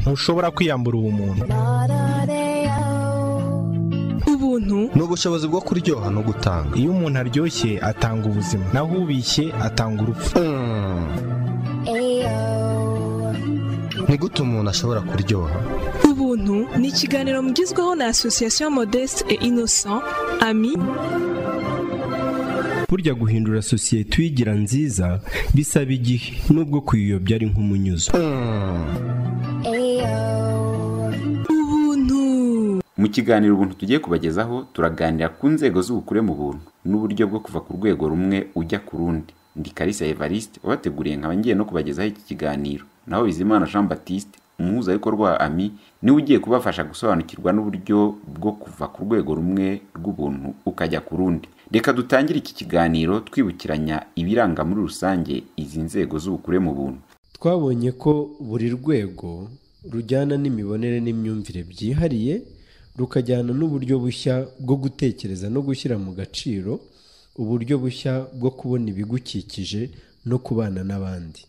ntushobora kwiyambura ubumuntu ubuntu ni ubushobozi bwo kuryoha no gutanga iyo umuntu aryoshye atanga ubuzima naho ubishye atanga urupfu ni gute umuntu ashobora kuryoha ubuntu ni ikiganiro mugizweho na asosiyasiyo modeste et innocent ami burya guhindura sosiyete uyigira nziza bisaba igihe nubwo kuyiyobya ari nk'umunyuzo ubuntu mu kiganiro ubuntu tugiye kubagezaho turaganira ku nzego z'ubukure mu buntu n'uburyo bwo kuva ku rwego rumwe ujya ku rundi ndi karisa evariste wabateguriye nkaba ngiye no kubagezaho iki kiganiro naho bizimana jean batiste umuhuzabikorwa wa ami niwe ugiye kubafasha gusobanukirwa n'uburyo bwo kuva ku rwego rumwe rw'ubuntu ukajya ku rundi reka dutangire iki kiganiro twibukiranya ibiranga muri rusange izi nzego z'ubukure mu buntu twabonye ko buri rwego rujyana n'imibonere n'imyumvire byihariye rukajyana n'uburyo bushya bwo gutekereza no gushyira mu gaciro uburyo bushya bwo kubona ibigukikije no kubana n'abandi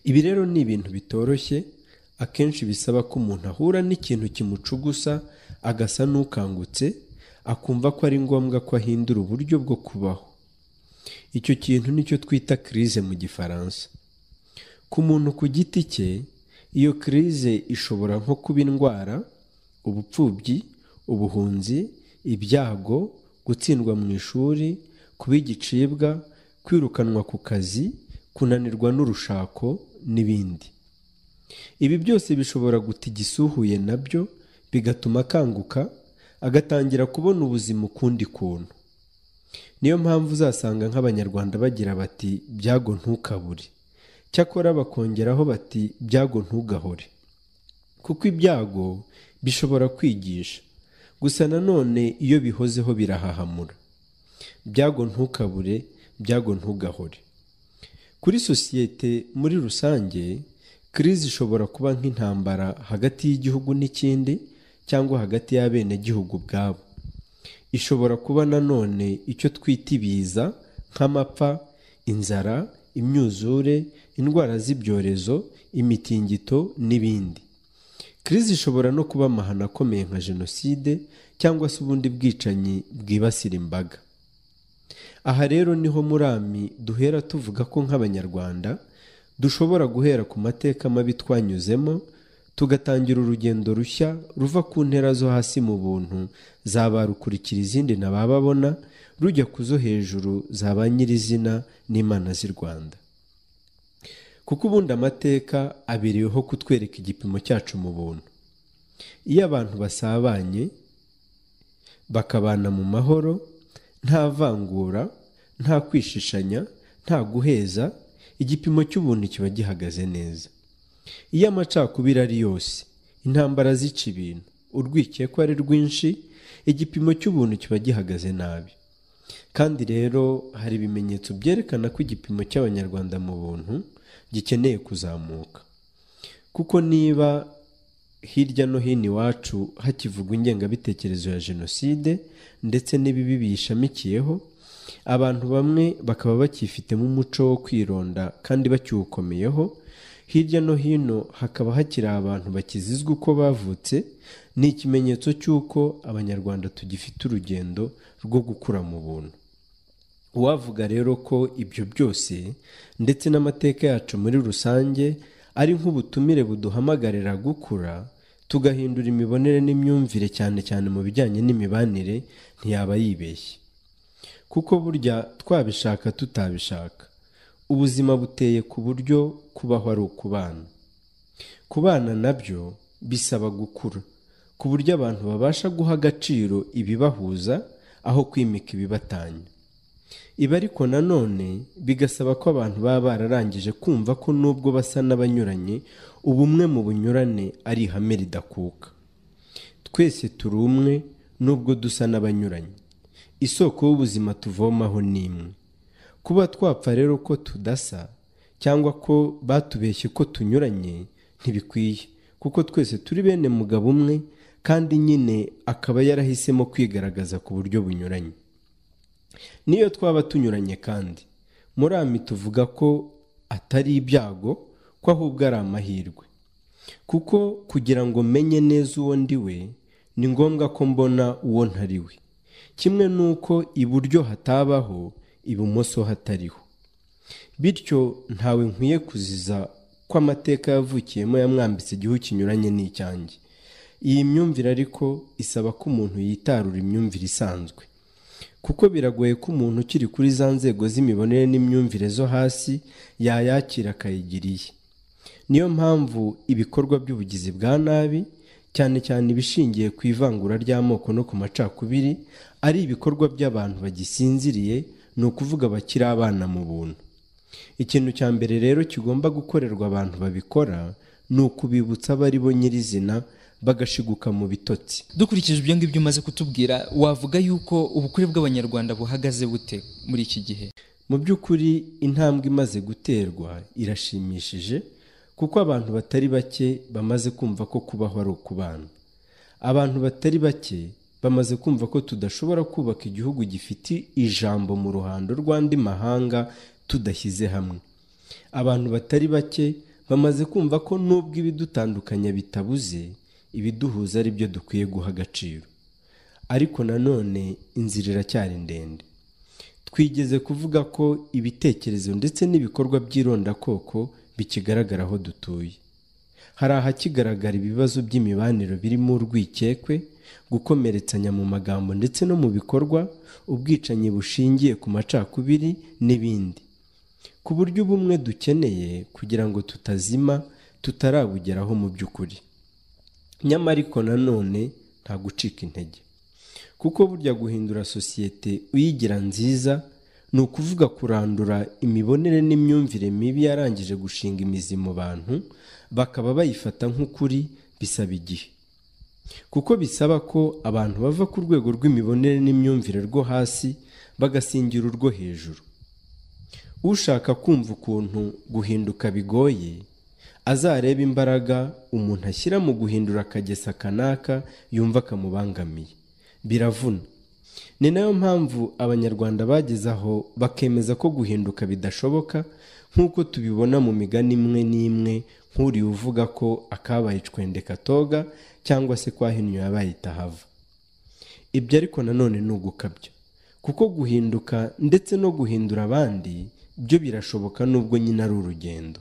ibi rero ni ibintu bitoroshye akenshi bisaba ko umuntu ahura n'ikintu kimucugusa agasa n'ukangutse akumva ko ari ngombwa ko ahindura uburyo bwo kubaho icyo kintu nicyo twita kirize mu gifaransa ku muntu ku giti cye iyo kirize ishobora nko kuba indwara ubupfubyi ubuhunzi ibyago gutsindwa mu ishuri kuba igicibwa kwirukanwa ku kazi kunanirwa n'urushako n'ibindi ibi byose bishobora guta igisuhuye nabyo bigatuma akanguka agatangira kubona ubuzima ukundi kuntu niyo mpamvu uzasanga nk'abanyarwanda bagira bati byago ntukabure cyakora bakongeraho bati byago ntugahore kuko ibyago bishobora kwigisha gusa nanone iyo bihozeho birahahamura byago ntukabure byago ntugahore kuri sosiyete muri rusange kirize ishobora kuba nk'intambara hagati y'igihugu n'ikindi cyangwa hagati y'abenegihugu ubwabo ishobora kuba nanone icyo twita ibiza nk'amapfa inzara imyuzure indwara z'ibyorezo imitingito n'ibindi kirize ishobora no kuba amahano akomeye nka jenoside cyangwa se ubundi bwicanyi bwibasira imbaga aha rero niho murami duhera tuvuga ko nk'abanyarwanda dushobora guhera ku mateka mabi twanyuzemo tugatangira urugendo rushya ruva ku ntera zo hasi mu buntu zabarukurikira izindi ntabababona rujya ku zo hejuru za ba nyirizina n'imana z'i rwanda kuko ubundi amateka abiriyeho kutwereka igipimo cyacu mu buntu iyo abantu basabanye bakabana mu mahoro nta vangura nta kwishishanya nta guheza igipimo cy'ubuntu kiba gihagaze neza iyo amacakubiri ari yose intambara zica ibintu urwikekwa ari rwinshi igipimo cy'ubuntu kiba gihagaze nabi kandi rero hari ibimenyetso byerekana ko igipimo cy'abanyarwanda mu buntu gikeneye kuzamuka kuko niba hirya no hino iwacu hakivugwa ingengabitekerezo ya jenoside ndetse n'ibibi biyishamikiyeho abantu bamwe bakaba bakifitemo umuco wo kwironda kandi bakiwukomeyeho hirya no hino hakaba hakiri abantu bakizizwa uko bavutse ni ikimenyetso cy'uko abanyarwanda tugifite urugendo rwo gukura mu buntu uwavuga rero ko ibyo byose ndetse n'amateka yacu muri rusange ari nk'ubutumire buduhamagarira gukura tugahindura imibonere n'imyumvire cyane cyane mu bijyanye n'imibanire ntiyaba yibeshye kuko burya twabishaka tutabishaka ubuzima buteye ku buryo kubaho ari ukubana kubana nabyo bisaba gukura ku buryo abantu babasha guha agaciro ibibahuza aho kwimika ibibatanya ibi ariko nanone bigasaba ko abantu baba bararangije kumva ko nubwo basa n'abanyuranye ubumwe mu bunyurane ari ihame ridakuka twese turi umwe nubwo dusa n'abanyuranye isoko y'ubuzima tuvomaho ni imwe kuba twapfa rero ko tudasa cyangwa ko batubeshye ko tunyuranye ntibikwiye kuko twese turi bene mugabo umwe kandi nyine akaba yarahisemo kwigaragaza ku buryo bunyuranye niyo twaba tunyuranye kandi murami tuvuga ko atari ibyago ko ahubwo ari amahirwe kuko kugira ngo menye neza uwo ndi we ni ngombwa ko mbona uwo ntari we kimwe n'uko iburyo hatabaho ibumoso hatariho bityo ntawe nkwiye kuziza ko amateka yavukiyemo yamwambitse igihu kinyuranye n'icyanjye iyi myumvire ariko isaba ko umuntu yitarura imyumvire isanzwe kuko biragoye ko umuntu ukiri kuri za nzego z'imibonere n'imyumvire zo hasi yayakira akayigira iye niyo mpamvu ibikorwa by'ubugizi bwa nabi cyane cyane ibishingiye ku ivangura ry'amoko no ku macakubiri ari ibikorwa by'abantu bagisinziriye ni ukuvuga bakiri abana mu buntu ikintu cya mbere rero kigomba gukorerwa abantu babikora ni ukubibutsa abo ari bo nyirizina bagashiguka mu bitotsi dukurikije ibyo ngibyo umaze kutubwira wavuga yuko ubukure bw'abanyarwanda buhagaze bute muri iki gihe mu by'ukuri intambwe imaze guterwa irashimishije kuko abantu batari bake bamaze kumva ko kubaho ari ukubana abantu batari bake bamaze kumva ko tudashobora kubaka igihugu gifite ijambo mu ruhando rw'andi mahanga tudashyize hamwe abantu batari bake bamaze kumva ko nubwo ibidutandukanya bitabuze ibiduhuza ari byo dukwiye guha agaciro ariko nanone inzira iracyari ndende twigeze kuvuga ko ibitekerezo ndetse n'ibikorwa by'irondakoko bikigaragara aho dutuye hari ahakigaragara ibibazo by'imibanire birimo urwikekwe gukomeretsanya mu magambo ndetse no mu bikorwa ubwicanyi bushingiye ku macakubiri n'ibindi ku buryo ubumwe dukeneye kugira ngo tutazima tutarabugeraho mu by'ukuri nyamara ariko nanone nta gucika intege kuko burya guhindura sosiyete uyigira nziza ni ukuvuga kurandura imibonere n'imyumvire mibi yarangije gushinga imizi mu bantu bakaba bayifata nk'ukuri bisaba igihe kuko bisaba ko abantu bava ku rwego rw'imibonere n'imyumvire rwo hasi bagasingira urwo hejuru ushaka kumva ukuntu guhinduka bigoye azarebe imbaraga umuntu ashyira mu guhindura akagesa kanaka yumva kamubangamiye biravuna ni nayo mpamvu abanyarwanda bageze aho bakemeza ko guhinduka bidashoboka nk'uko tubibona mu migani imwe n'imwe nk'uriya uvuga ko akabaye icwende katoga cyangwa se kwahinyuye abaye itahava ibyo ariko nanone ni ugukabya kuko guhinduka ndetse no guhindura abandi byo birashoboka nubwo nyine ari urugendo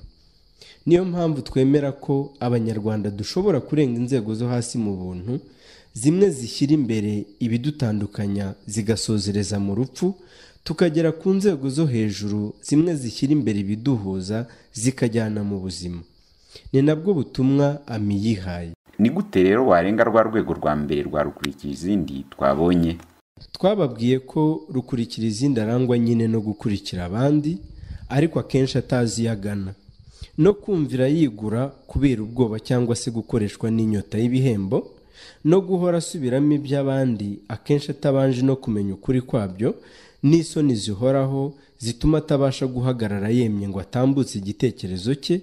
niyo mpamvu twemera ko abanyarwanda dushobora kurenga inzego zo hasi mu buntu zimwe zishyira imbere ibidutandukanya zigasozereza mu rupfu tukagera ku nzego zo hejuru zimwe zishyira imbere ibiduhuza zikajyana mu buzima ni nabwo butumwa ami yihaye ni gute rero warenga rwa rwego rwa mbere rwa rukurikira izindi twabonye twababwiye ko rukurikira izindi arangwa nyine no gukurikira abandi ariko akenshi atazi iyo agana no kumvira yigura kubera ubwoba cyangwa se gukoreshwa n'inyota y'ibihembo no guhora asubiramo iby'abandi akenshi atabanje no kumenya ukuri kwabyo n'isoni zihoraho zituma atabasha guhagarara yemye ngo atambutse igitekerezo cye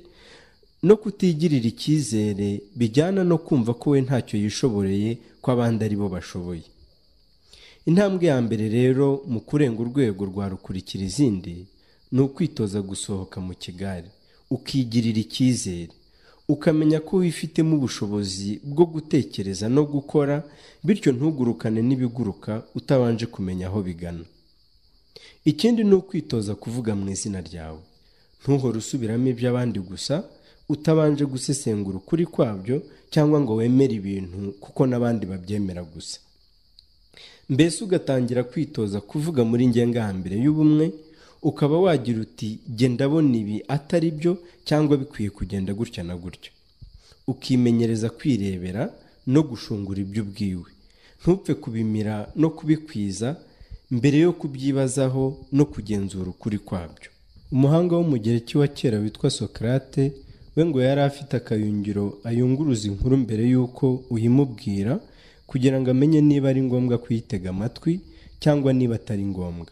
no kutigirira icyizere bijyana no kumva ko we ntacyo yishoboreye ko abandi ari bo bashoboye intambwe ya mbere rero mu kurenga urwego rwa rukurikira izindi ni ukwitoza gusohoka mu kigare ukigirira icyizere ukamenya ko wifitemo ubushobozi bwo gutekereza no gukora bityo ntugurukane n'ibiguruka utabanje kumenya aho bigana ikindi ni ukwitoza kuvuga mu izina ryawe ntuhore usubiramo iby'abandi gusa utabanje gusesengura ukuri kwabyo cyangwa ngo wemere ibintu kuko n'abandi babyemera gusa mbese ugatangira kwitoza kuvuga muri ngengahambere y'ubumwe ukaba wagira uti genda abona ibi atari byo cyangwa bikwiye kugenda gutya na gutya ukimenyereza kwirebera no gushungura ibyo ubwiwe ntupfe kubimira no kubikwiza mbere yo kubyibazaho no kugenzura ukuri kwabyo umuhanga wo mu gihe cy'iwa kera witwa sokarate we ngo yari afite akayungiro ayunguruza inkuru mbere y'uko uyimubwira kugira ngo amenye niba ari ngombwa kuyitega amatwi cyangwa niba atari ngombwa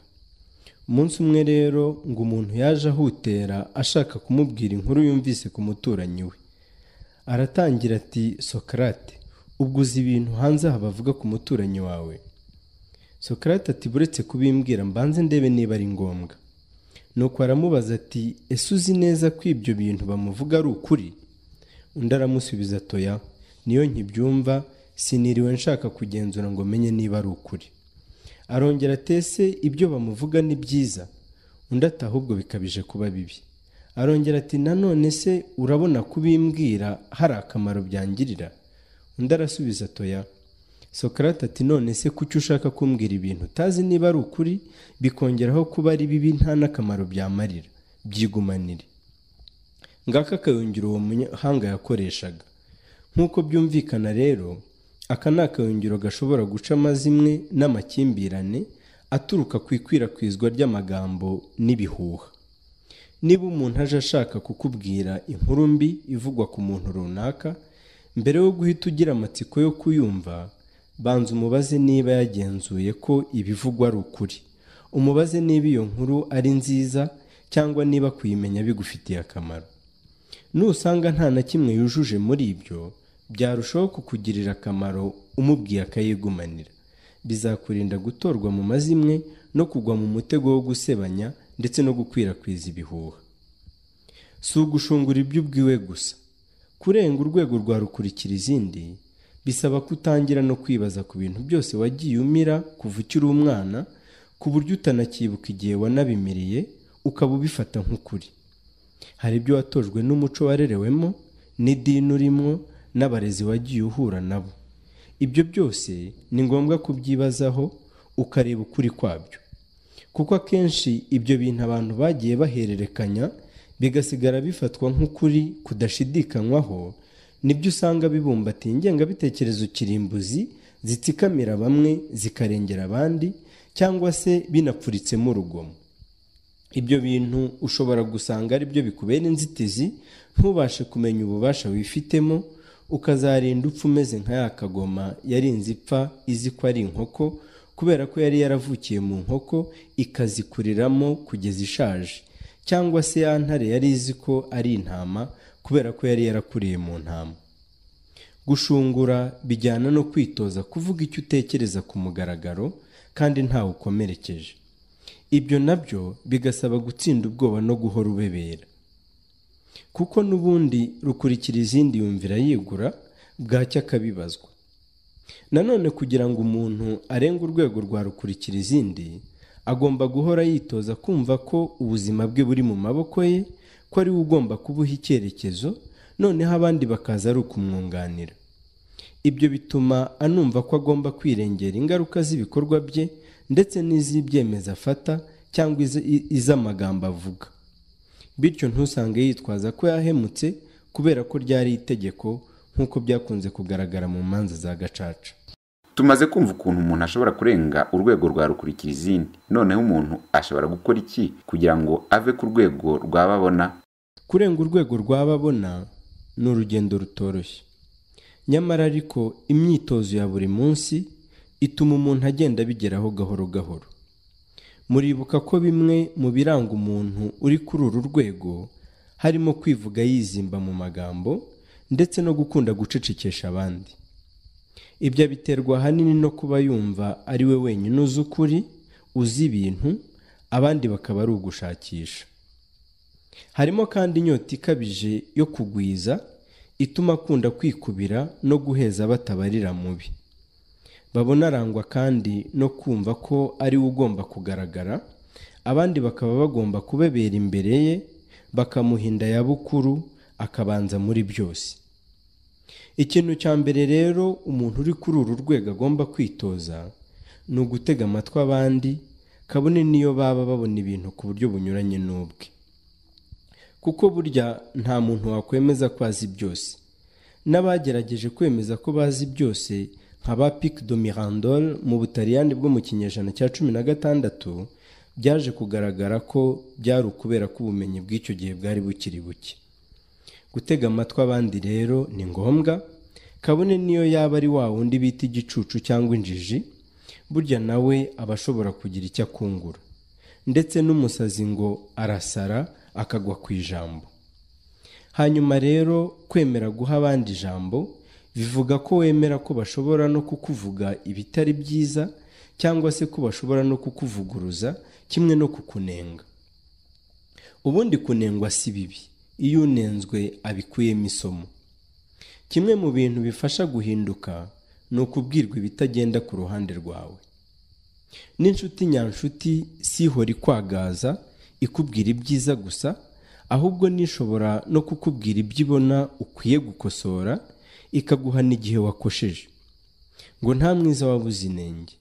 umunsi umwe rero ngo umuntu yaje ahutera ashaka kumubwira inkuru yumvise ku muturanyi we aratangira ati sokarate ubwo uzi ibintu hanze aha bavuga ku muturanyi wawe sokarate ati buretse kubimbwira mbanze ndebe niba ari ngombwa nuko aramubaza ati ese uzi neza ko ibyo bintu bamuvuga ari ukuri undi aramusubiza atoya niyo nkibyumva siniriwe nshaka kugenzura ngo menye niba ari ukuri arongera atese ibyo bamuvuga ni byiza undi ati ahubwo bikabije kuba bibi arongera ati nanone se urabona kubimbwira hari akamaro byangirira undi arasubiza atoya sokarate ati none se kuki ushaka kumbwira ibintu utazi niba ari ukuri bikongeraho kuba ari bibi nta n'akamaro byamarira byigumanire ngaka akayungiro uwo munyahanga yakoreshaga nk'uko byumvikana rero aka ni akayungiro gashobora guca amazimwe n'amakimbirane aturuka ku ikwirakwizwa ry'amagambo n'ibihuha niba umuntu aje ashaka kukubwira inkuru mbi ivugwa ku muntu runaka mbere yo guhita ugira amatsiko yo kuyumva banza umubaze niba yagenzuye ko ibivugwa ari ukuri umubaze niba iyo nkuru ari nziza cyangwa niba kuyimenya bigufitiye akamaro nusanga nta na kimwe yujuje muri ibyo byarushaho kukugirira akamaro umubwiye akayigumanira bizakurinda gutorwa mu mazimwe no kugwa mu mutego wo gusebanya ndetse no gukwirakwiza ibihuha si ugushungura ibyo ubwiwe gusa kurenga urwego rwa rukurikira izindi bisaba kutangira no kwibaza ku bintu byose wagiye umira kuva ukiri umwana ku buryo utanakibuka igihe wanabimiriye ukaba ubifata nk'ukuri hari ibyo watojwe n'umuco warerewemo n'idini urimo n'abarezi wagiye uhura nabo ibyo byose ni ngombwa kubyibazaho ukareba ukuri kwabyo kuko akenshi ibyo bintu abantu bagiye bahererekanya bigasigara bifatwa nk'ukuri kudashidikanywaho nibyo usanga bibumbatiye ingengabitekerezo kirimbuzi zitsikamira bamwe zikarengera abandi cyangwa se binapfuritsemo urugomo ibyo bintu ushobora gusanga ari byo bikubera inzitizi ntubashe kumenya ububasha wifitemo ukazarinda upfa umeze nka ya kagoma yarinze ipfa izi ko ari inkoko kubera ko yari yaravukiye mu nkoko ikazikuriramo kugeza ishaje cyangwa se ya ntare yari izi ko ari intama kubera ko yari yarakuriye mu ntama gushungura bijyana no kwitoza kuvuga icyo utekereza ku mugaragaro kandi ntawe ukomerekeje ibyo nabyo bigasaba gutsinda ubwoba no guhora ubebera kuko n'ubundi rukurikira izindi yumvira yigura bwacya akabibazwa nanone kugira ngo umuntu arenge urwego rwa rukurikira izindi agomba guhora yitoza kumva ko ubuzima bwe buri mu maboko ye ko ari we ugomba kubuha icyerekezo noneho abandi bakaza ari ukumwunganira ibyo bituma anumva ko agomba kwirengera ingaruka z'ibikorwa bye ndetse n'iz'ibyemezo afata cyangwa iz- i- iz'amagambo avuga bityo ntusange yitwaza ko yahemutse kubera ko ryari itegeko nk'uko byakunze kugaragara mu manza za gacaca tumaze kumva ukuntu umuntu ashobora kurenga urwego rwa rukurikira izindi noneho umuntu ashobora gukora iki kugira ngo ave ku rwego rw'ababona kurenga urwego rw'ababona ni urugendo rutoroshye nyamara ariko imyitozo ya buri munsi ituma umuntu agenda abigeraho gahoro gahoro muribuka ko bimwe mu biranga umuntu uri kuri uru rwego harimo kwivuga yizimba mu magambo ndetse no gukunda gucecekesha abandi ibyo abiterwa ahanini no kuba yumva ari we wenyine uzi ukuri uzi ibintu abandi bakaba ari ugushakisha harimo kandi inyota ikabije yo kugwiza ituma akunda kwikubira no guheza batabarira mubi babona arangwa kandi no kumva ko ari we ugomba kugaragara abandi bakaba bagomba kubebera imbere ye bakamuhinda ya bukuru akabanza muri byose ikintu cya mbere rero umuntu uri kuri uru rwego agomba kwitoza ni ugutega amatwi abandi kabone n'iyo baba babona ibintu ku buryo bunyuranye n'ubwe kuko burya nta muntu wakwemeza ko azi byose n'abagerageje kwemeza ko bazi byose nka ba pic de mirandol mu butaliyani bwo mu kinyejana cya cumi na gatandatu byaje kugaragara ko byari ukubera ko ubumenyi bw'icyo gihe bwari bukiri buke gutega amatwi abandi rero ni ngombwa kabone niyo yaba ari wa wundi bita igicucu cyangwa injiji burya nawe aba ashobora kugira icyo akungura ndetse n'umusazi ngo arasara akagwa ku ijambo hanyuma rero kwemera guha abandi ijambo bivuga ko wemera ko bashobora no kukuvuga ibitari byiza cyangwa se ko bashobora no kukuvuguruza kimwe no kukunenga ubundi kunengwa si bibi iyo unenzwe abikuyemo isomo kimwe mu bintu bifasha guhinduka ni ukubwirwa ibitagenda ku ruhande rwawe n'inshuti nyanshuti si ihora ikwagaza ikubwira ibyiza gusa ahubwo n'ishobora no kukubwira ibyo ibona ukwiye gukosora ikaguha n'igihe wakosheje ngo nta mwiza wabuze inenge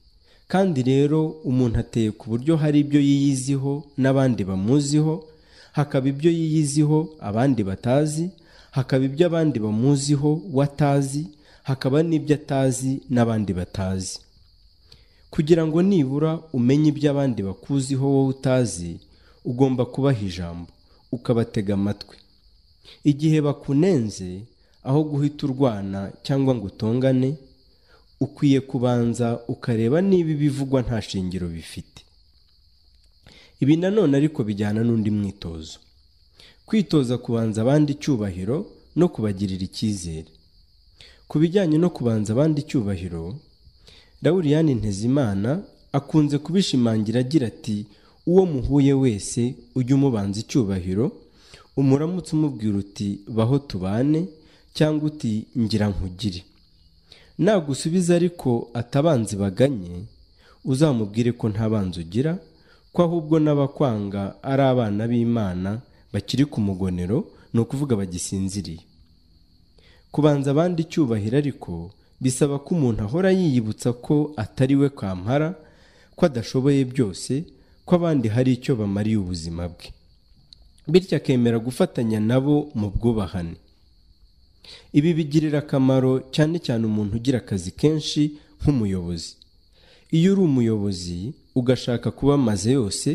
kandi rero umuntu ateye ku buryo hari ibyo yiyiziho n'abandi bamuziho hakaba ibyo yiyiziho abandi batazi hakaba ibyo abandi bamuziho we atazi hakaba n'ibyo atazi n'abandi batazi kugira ngo nibura umenye ibyo abandi bakuziho wowe utazi ugomba kubaha ijambo ukabatega amatwi igihe bakunenze aho guhita urwana cyangwa ngo utongane ukwiye kubanza ukareba niba ibivugwa nta shingiro bifite ibi nanone ariko bijyana n'undi mwitozo kwitoza kubanza abandi icyubahiro no kubagirira icyizere ku bijyanye no kubanza abandi icyubahiro dawuriyani ntezimana akunze kubishimangira agira ati uwo muhuye wese ujye umubanza icyubahiro umuramutse umubwira uti baho tubane cyangwa uti ngira nkugire nagusubiza ariko atabanzi baganye uzamubwire ko nta banzi ugira ko ahubwo n'abakwanga ari abana b'imana bakiri ku mugonero ni ukuvuga bagisinziriye kubanza abandi icyubahiro ariko bisaba ko umuntu ahora yiyibutsa ko atari we kampara ko adashoboye byose ko abandi hari icyo bamariye ubuzima bwe bityo akemera gufatanya nabo mu bwubahane ibi bigirira akamaro cyane cyane umuntu ugira akazi kenshi nk'umuyobozi iyo uri umuyobozi ugashaka kuba amaze yose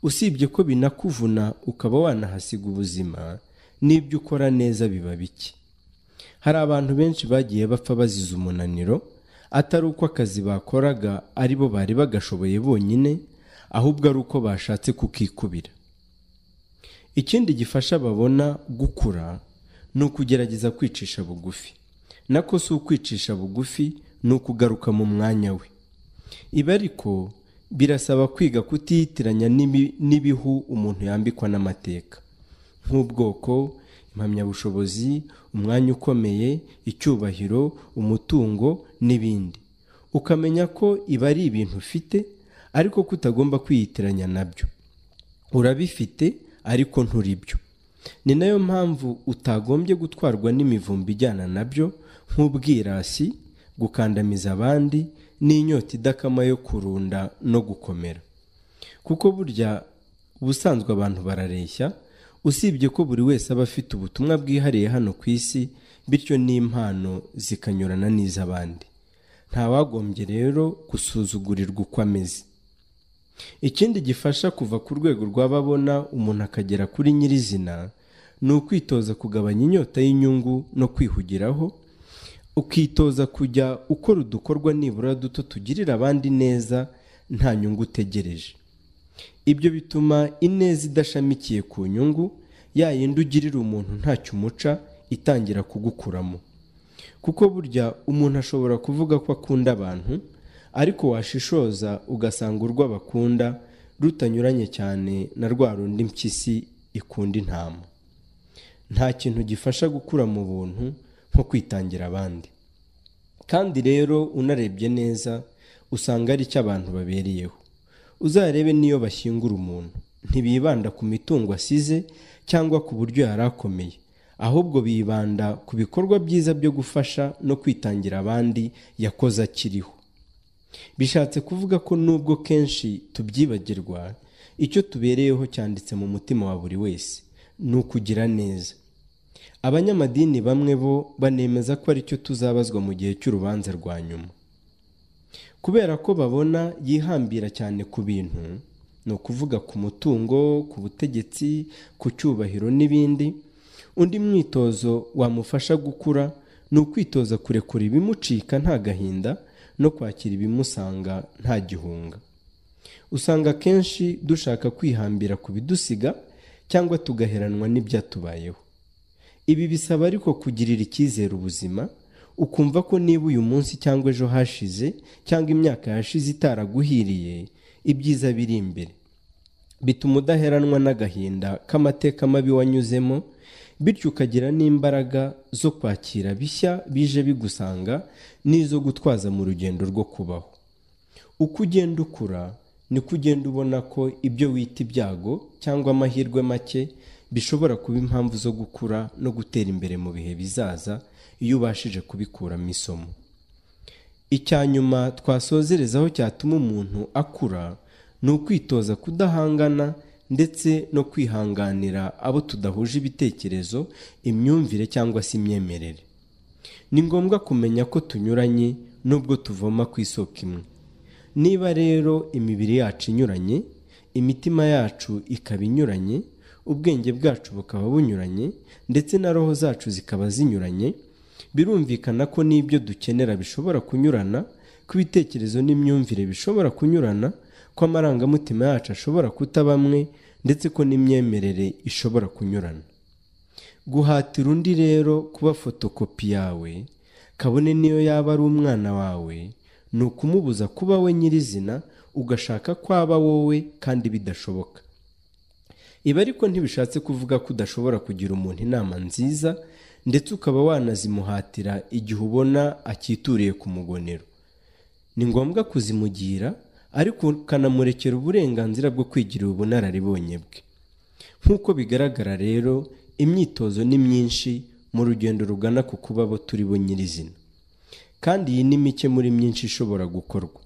usibye ko binakuvuna ukaba wanahasiga ubuzima n'ibyo ukora neza biba bike hari abantu benshi bagiye bapfa bazize umunaniro atari uko akazi bakoraga ari bo bari bagashoboye bonyine ahubwo ari uko bashatse kukikubira ikindi gifasha babona gukura ni ukugerageza kwicisha bugufi nako si ukwicisha bugufi ni ukugaruka mu mwanya we ibi ariko birasaba kwiga kutiyitiranya n'ibi- n'ibihu umuntu yambikwa n'amateka nk'ubwoko impamyabushobozi umwanya ukomeye icyubahiro umutungo n'ibindi ukamenya ko ibi ari ibintu ufite ariko ko utagomba kwiyitiranya nabyo urabifite ariko nturibyo ni nayo mpamvu utagombye gutwarwa n'imivumba ijyana nabyo nk'ubwirasi gukandamiza abandi n'inyota idakama yo kurunda no gukomera kuko burya ubusanzwe abantu barareshya usibye ko buri wese aba afite ubutumwa bwihariye hano ku isi bityo n'impano zikanyurana n'iz'abandi ntawagombye rero gusuzugurirwa uko ameze ikindi gifasha kuva ku rwego rw'ababona umuntu akagera kuri nyirizina ni ukwitoza kugabanya inyota y'inyungu no kwihugiraho ukitoza kujya ukora udukorwa nibura duto tugirira abandi neza nta nyungu utegereje ibyo bituma ineza idashamikiye ku nyungu ya yindi ugirira umuntu ntacyo umuca itangira kugukuramo kuko burya umuntu ashobora kuvuga ko akunda abantu ariko washishoza ugasanga urwo bakunda rutanyuranye cyane na rwa rundi mpyisi ikunda intama nta kintu gifasha gukura mu buntu nko kwitangira abandi kandi rero unarebye neza usanga ari cyo abantu babereyeho uzarebe n'iyo bashyingura umuntu ntibibanda ku mitungo asize cyangwa ku buryo yari akomeye ahubwo bibanda ku bikorwa byiza byo gufasha no kwitangira abandi yakoze akiriho bishatse kuvuga ko nubwo kenshi tubyibagirwa icyo tubereyeho cyanditse mu mutima wa buri wese ni ukugira neza abanyamadini bamwe bo banemeza ko aricyo tuzabazwa mu gihe cy'urubanza rwa nyuma kubera ko babona yihambira cyane ku bintu ni ukuvuga ku mutungo ku butegetsi ku cyubahiro n'ibindi undi mwitozo wamufasha gukura ni ukwitoza kurekura ibimucika nta gahinda no kwakira ibimusanga nta gihunga usanga akenshi dushaka kwihambira ku bidusiga cyangwa tugaheranwa n'ibyatubayeho ibi bisaba ariko kugirira icyizere ubuzima ukumva ko niba uyu munsi cyangwa ejo hashize cyangwa imyaka yashize itaraguhiriye ibyiza biri imbere bituma udaheranwa n'agahinda k'amateka mabi wanyuzemo bityo ukagira n'imbaraga zo kwakira bishya bije bigusanga n'izo gutwaza mu rugendo rwo kubaho uko ugenda ukura niko ugenda ubona ko ibyo wita ibyago cyangwa amahirwe make bishobora kuba impamvu zo gukura no gutera imbere mu bihe bizaza iyo ubashije kubikuramo isomo icya nyuma twasozerezaho cyatuma umuntu akura ni ukwitoza kudahangana ndetse no kwihanganira abo tudahuje ibitekerezo imyumvire cyangwa se imyemerere ni ngombwa kumenya ko tunyuranye nubwo tuvoma ku isoko imwe niba rero imibiri yacu inyuranye imitima yacu ikaba inyuranye ubwenge bwacu bukaba bunyuranye ndetse na roho zacu zikaba zinyuranye birumvikana ko n'ibyo dukenera bishobora kunyurana ko ibitekerezo n'imyumvire bishobora kunyurana ko amarangamutima yacu ashobora kuta amwe ndetse ko n'imyemerere ishobora kunyurana guhatira undi rero kuba fotokopi yawe kabone niyo yaba ari umwana wawe ni ukumubuza kuba we nyirizina ugashaka kwaba wowe kandi bidashoboka ibi ariko ntibishatse kuvuga ko udashobora kugira umuntu inama nziza ndetse ukaba wanazimuhatira igihe ubona akituriye ku mugonero ni ngombwa kuzimugira ariko ukanamurekera uburenganzira bwo kwigirira ubunararibonye bwe nk'uko bigaragara rero imyitozo ni myinshi mu rugendo rugana ku kuba abo turi bo nyirizina kandi iyi ni mike muri myinshi ishobora gukorwa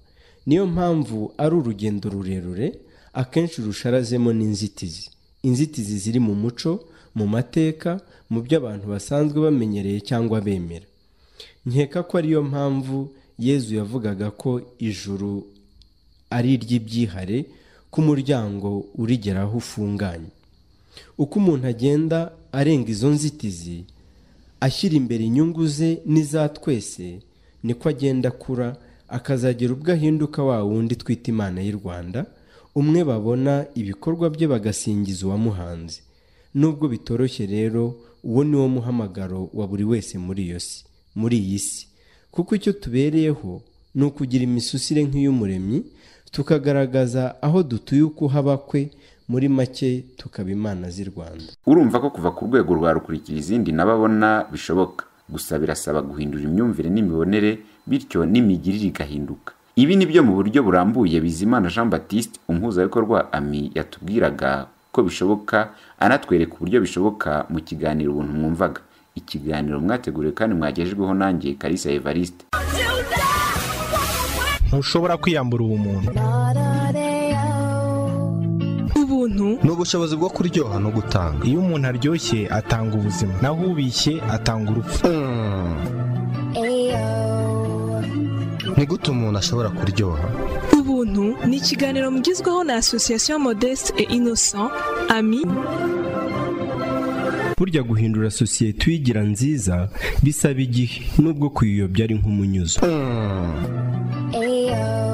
niyo mpamvu ari urugendo rurerure akenshi rusharazemo n'inzitizi inzitizi ziri mu muco mu mateka mu byo abantu basanzwe bamenyereye cyangwa bemera nkeka ko ariyo mpamvu yezu yavugaga ko ijuru ari iry'ibyihare ku muryango urigera aho ufunganye uko umuntu agenda arenga izo nzitizi ashyira imbere inyungu ze n'iza twese niko agenda akura akazagera ubwo ahinduka wa wundi twita imana y'u rwanda umwe babona ibikorwa bye bagasingiza uwamuhanze nubwo bitoroshye rero uwo ni wo muhamagaro wa buri wese muri iyo si muri iyi si kuko icyo tubereyeho ni ukugira imisusire nk'iy'umuremyi tukagaragaza aho dutuye uko haba kwe muri make tukaba imana z'i rwanda urumva ko kuva ku rwego rwa rukurikira izindi n'ababona bishoboka gusa birasaba guhindura imyumvire n'imibonere bityo n'imigirire igahinduka ibi ni byo mu buryo burambuye bizimana jean batiste umuhuzabikorwa wa ami yatubwiraga ko bishoboka anatwereka uburyo bishoboka mu kiganiro ubuntu mwumvaga ikiganiro mwateguriwe kandi mwagejejweho nanjye karisa evariste ntushobora kwiyambura ubumuntu ubuntu ni ubushobozi bwo kuryoha no gutanga iyo umuntu aryoshye atanga ubuzima naho ubishye atanga urupfu ni gute umuntu ashobora kuryoha ubuntu ni ikiganiro mugezweho na asosiyasiyo modeste et innocent ami burya guhindura sosiyete uyigira nziza bisaba igihe nubwo kuyiyobya ari nk'umunyuzo Mm.